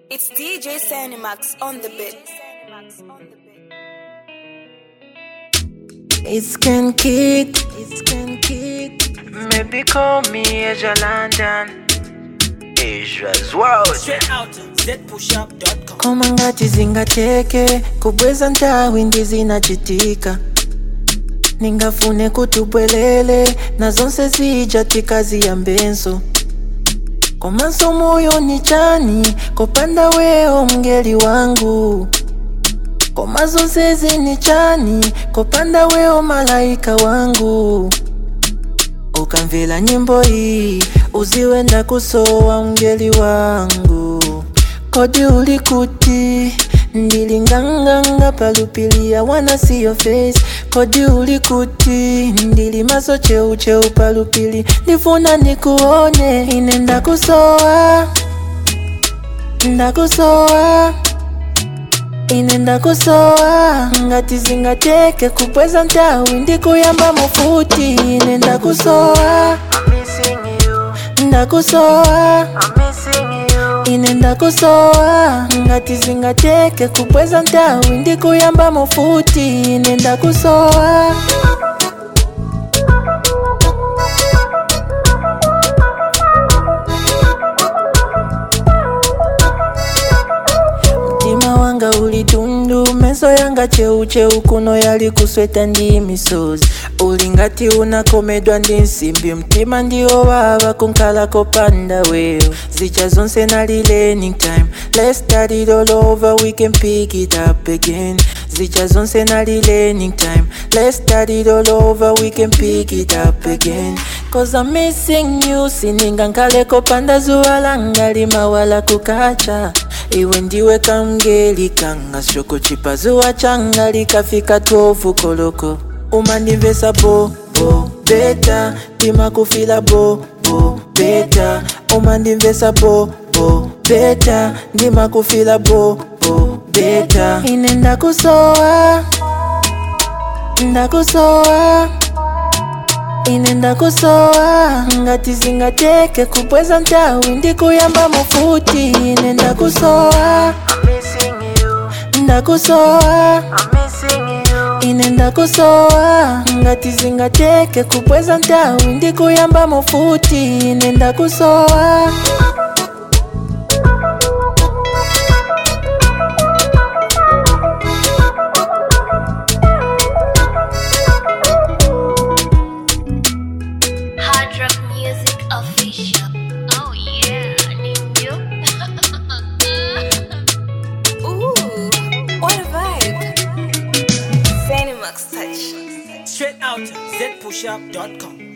It's DJ Sanimax on the beat. It's Ken Kid, it's Ken Kid. Maybe call me Asia London. Asia's world. Straight out zpushup.com. Koma ngati zingateke kubweza nthawi ndi zinachitika ningafune kuti ubwelele na zonse zija tikaziyambenso komanso moyo ni chani kopanda wewo mngeli wangu koma zonse zini chani kopanda wewo malaika wangu ukamvera nyimbo iyi uziwe ndakusowa mngeli wangu kodi uli kuti ndili nganganga palupilia wana see your face kodi uli kuti ndili maso cheucheu palupili ndifuna nikuone ine ndakusowa ndakusowa ine ndakusowa ngati zingateke kubweza nthawi ndikuyamba mufuti ine ndakusowa I'm missing you. ndakusowa I'm missing you. ine ndakusowa ngati zingateke kubweza nthawi ndikuyamba mufuti ine ndakusowa mtima wanga uli tundu meso yanga cheucheu kuno yali kusweta ndi misozi uli ngati unakomedwa ndi nsimbi mtima ndiwo wawa kunkhala kopanda wewo zicha zonse nali learning time let's start it all over we can pick it up again zicha zonse nali learning time let's start it all over we can pick it up again cause i'm missing you sininga nkhale kopanda zuwa langa limawala kukacha iwe ndiwe kamngeli kanga shoko chipazuwa changa likafika 12 koloko umandimvesa bo bo beta ndimakufila bo bo beta umandimvesa bo bo beta ndimakufila bo bo beta ine ndakusowa ndakusowa ine ndakusowa ngati zingateke kubweza nthawi ndikuyamba mufuti ine ndakusowa I'm missing you. ndakusowa I'm missing you. ine ndakusowa ngati zingateke kubweza nthawi ndikuyamba mufuti ine ndakusowa Hard Rock Music Official. Oh yeah, ninjo. Ooh, what a vibe. Sanimax touch. Straight out zpushup.com.